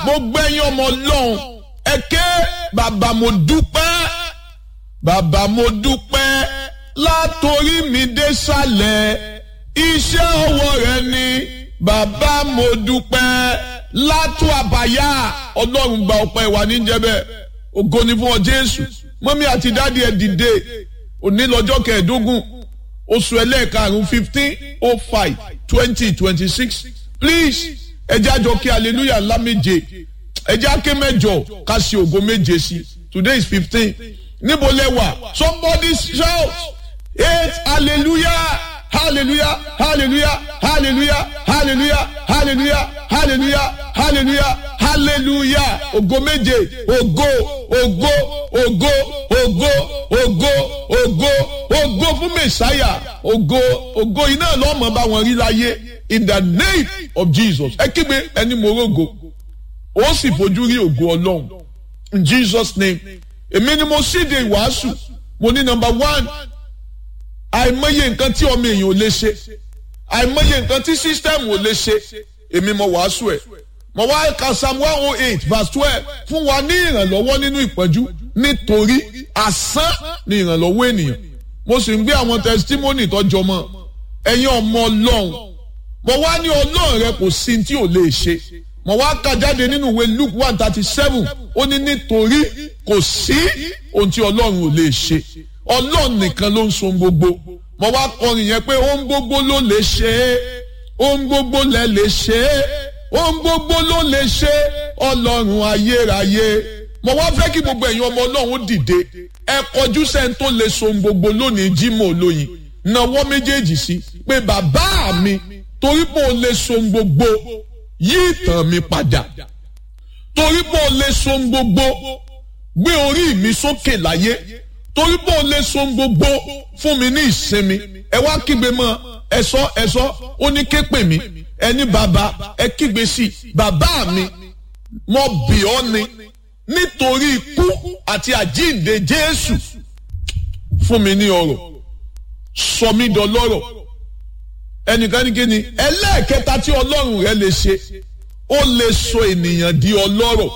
gbogbo ẹ̀yin ọmọ ọlọ́run ẹ ké bàbá mo dúpẹ́ bàbá mo dúpẹ́ látòrí mi dé sàlẹ̀ iṣẹ́ ọwọ́ rẹ ni bàbá mo dúpẹ́ látò àbáyá ọlọ́run gba ọpẹ́ wa níjẹ́bẹ̀ ògo ni fún ọ jésù mọ́mí àti dáàdi ẹ̀ dìde òní lọ́jọ́ kẹẹ̀ẹ́dógún oṣù ẹlẹ́ẹ̀karùn-ún fifteen oh five twenty twenty six please ẹjẹ́ àjọ kí hallelujah ńlá méje ẹjẹ́ àké mẹ́jọ ká ṣe ògo méje sí today is fifteen níbo lẹ́wà somebody shout eight hallelujah hallelujah hallelujah hallelujah hallelujah hallelujah hallelujah hallelujah hallelujah ògo méje ògo ògo ògo ògo ògo ògo ògo fún mẹsáyà ògo ògo iná lọ́mọ bá wọn rí láyé in the name of jesus ẹ kígbe ẹni mo rógo ó sì fojú rí ògo ọlọ́run in jesus name èmi ni mo síde ìwàásù mo ní number one àìmọye nǹkan tí ọmọ èèyàn ò lè ṣe àìmọye nǹkan tí sísítẹ́ẹ̀mù ò lè ṣe èmi mo wàásù ẹ̀ mo wá ka psalm one oh eight verse twelve fún wa ní ìrànlọ́wọ́ nínú ìpọ́njú nítorí asán ni ìrànlọ́wọ́ ènìyàn mo sì ń gbé àwọn testimony tọ́jọ́ mọ́ ẹ̀yin ọmọ ọlọ́run mo wá ní ọlọ́run rẹ kò sí tí ò lè ṣe mo wá ka jáde nínú ìwé luke one thirty seven ó ní nítorí kò sí ohun tí ọlọ́run ò lè ṣe ọlọ́run nìkan ló ń so gbogbo mo wá kọrin yẹn pé ohun gbogbo ló lè ṣe é ohun gbogbo lẹ lè ṣe é ohun gbogbo ló lè ṣe ọlọ́run ayérayé mo wá fẹ́ kí gbogbo ẹ̀yin ọmọ ọlọ́run dìde ẹ kọjú sẹ́ni tó lè so gbogbo lónìí jímọ̀ olóyin nawọ́ méjèèjì sí pé bàbá mi torí pé o lè so gbogbo yí ìtàn mi padà torí pé o lè so gbogbo gbé orí mi sókè láyé torí pé o lè so gbogbo fún mi ní ìsinmi ẹ wá kígbe mọ́ ẹsọ ẹsọ ó ní ké pè mí ẹni bàbá ẹ kígbe sí bàbá mi mo bì ọ́ ni nítorí ikú àti àjíǹde Jésù fún mi ní ọrọ̀ sọ mí dọlọ́rọ̀ ẹnìkan ní kíni ẹlẹ́ẹ̀kẹta tí Ọlọ́run rẹ lè ṣe ó lè sọ ènìyàn di ọlọ́rọ̀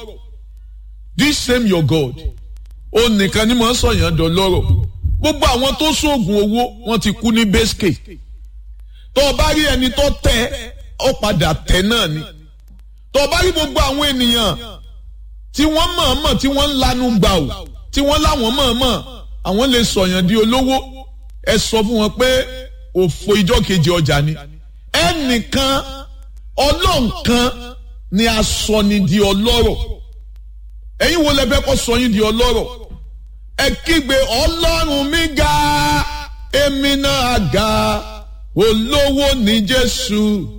this same your God ó nìkan ni mo ń sọyàn dọlọ́rọ̀ gbogbo àwọn tó sóògùn owó wọ́n ti kú ní bẹ́sìkè tó o bá rí ẹni tó tẹ ọ padà tẹ náà ni tó o bá rí gbogbo àwọn ènìyàn tí wọ́n mọ̀ọ́mọ̀ tí wọ́n ń lanu gbà ó tí wọ́n láwọn mọ̀ọ́mọ̀ àwọn lè sọ̀yàn di olówó ẹ sọ fún wọn pé òfò ìjọ kejì ọjà ni ẹnìkan ọlọ́nkan ni a sọ ni di ọlọ́rọ̀ ẹ̀yin wo lẹ fẹ́ kó sọ yín di ọlọ́rọ̀ ẹ kígbe ọlọ́run mi ga èmi náà ga olówó ní Jésù